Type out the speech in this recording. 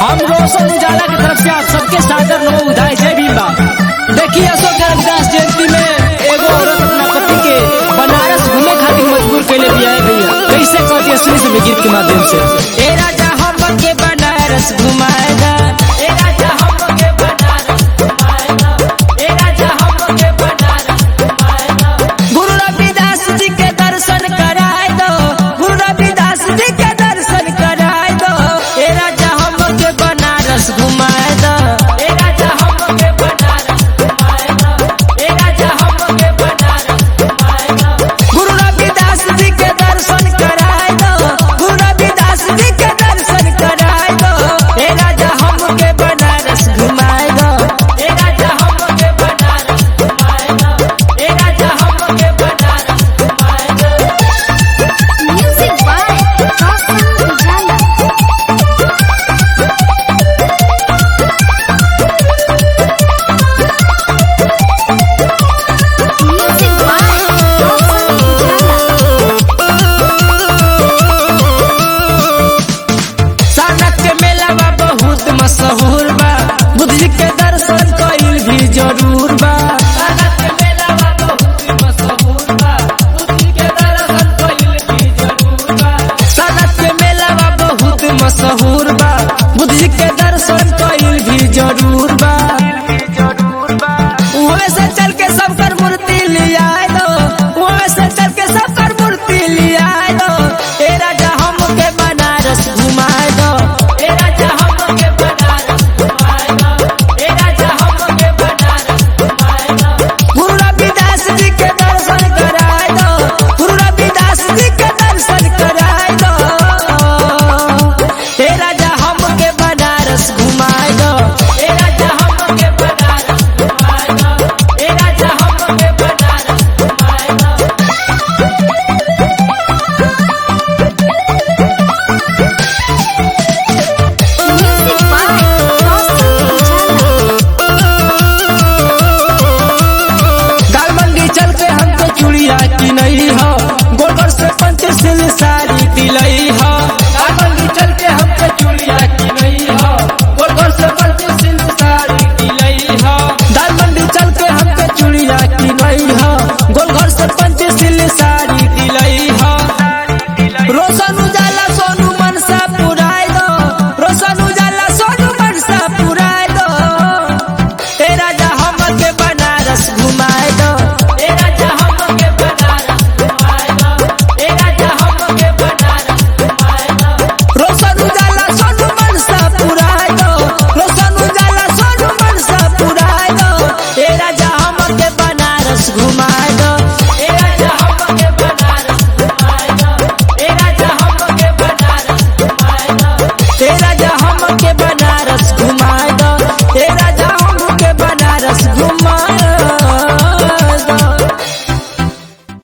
हम रोशन उजाला की तरफ से आप सबके सादर नो उधाय जय भीम बा देखिए अशोक रविदास जयंती में एगो औरत अपना पति के बनारस घूमे खातिर मजबूर कैले भी आए भैया कैसे कहती है सुनी से गीत के माध्यम से ए राजा हम के बनारस घुमाएगा ए राजा हम के बनारस घुमाएगा ए राजा हम के बनारस घुमाएगा गुरु रविदास जी के दर्शन कराए दो गुरु रविदास जी के दर्शन कराए दो ए राजा हम के बनारस घुमाए दो ए राजा हम के बनारस घुमाए दो ए राजा हम के बनारस घुमाए दो गुरु रविदास जी के दर्शन कराए दो गुरु रविदास जी के दर्शन कराए दो ए राजा हम के बनारस घुमाए दो ए राजा हम के बनारस घुमाए दो ए राजा हम के बनारस घुमाए दो Music by Roshan Ujala. Music by Roshan सानक के मेला बा बहुत मशहूर बा बुद्ध जी के दर्शन कईल भी जरूर बा सानक के मेला बा बहुत मशहूर बा बुद्ध जी के दर्शन कईल भी जरूर बा सानक के मेला बा बहुत मशहूर बा बुद्ध जी के दर्शन कईल भी जरूर बा